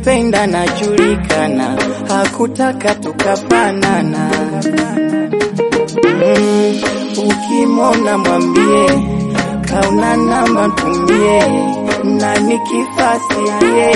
nilimpenda najulikana, hakutaka tukafanana. Mm, ukimwona mwambie kauna namba tumie, na nikifasirie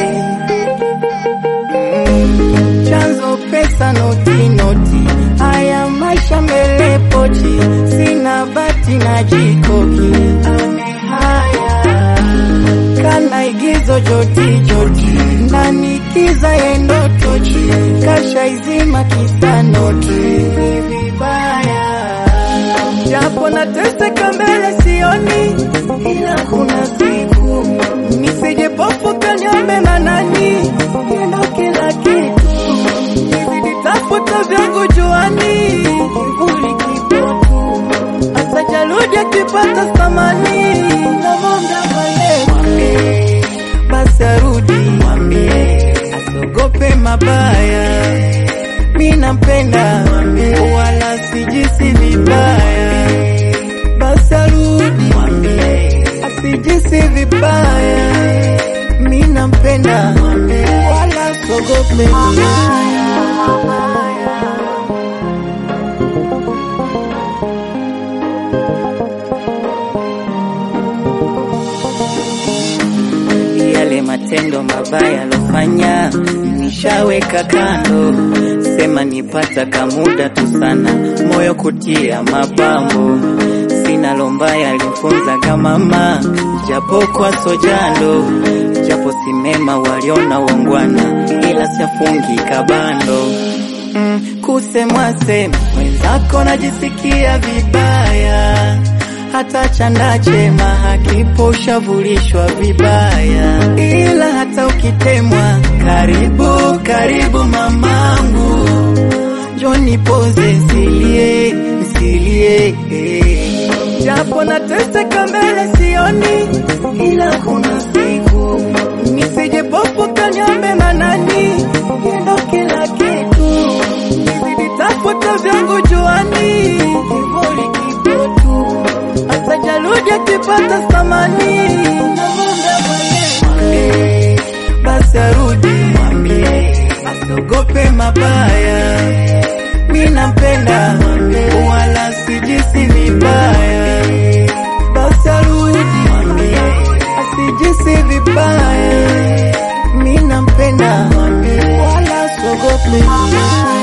mm, chanzo pesa noti noti, haya maisha mbele pochi, sina bati na jikoki, ame haya kana igizo joti joti, ndani kiza yendo tochi, kasha izima kisa noti, ni vibaya japo nateseka mbele sioni, ila kuna siku nisije pofuka niombe manani, ndo kila kitu nizidi tafuta vyangu juani, kivuli kipo tu, hasa jaludi akipata thamani, namwomba pale mwambie, basi arudi mwambie, asiogope mabaya, mi nampenda wala sijisi vibaya, basi arudi mwambie, asijisi vibaya, mi nampenda wala siogope yale matendo mabaya alofanya nishaweka kando, sema nipata kamuda tu sana, moyo kutia mapambo, sina lombaya alifunza kama mama, japo kwa sojando, japo simema waliona wongwana, ila siafungi kabando mm, kusemwa sema mwenzako najisikia vibaya hata chanda chema hakipo ushavulishwa vibaya, ila hata ukitemwa, karibu karibu mamangu, njoni poze nsilie nsilie, japo nateseka mbele sioni, ila kuna siku nisije pofuka niombe manani, ndo kila kitu nizidi tafuta vyangu juani, kivuli kipo tu hasa jaludi akipata thamani, namwomba mwambie, basi arudi mwambie, asiogope mabaya, mi nampenda wala sijisi vibaya, basi arudi mwambie, asijisi vibaya, mi nampenda wala asiogope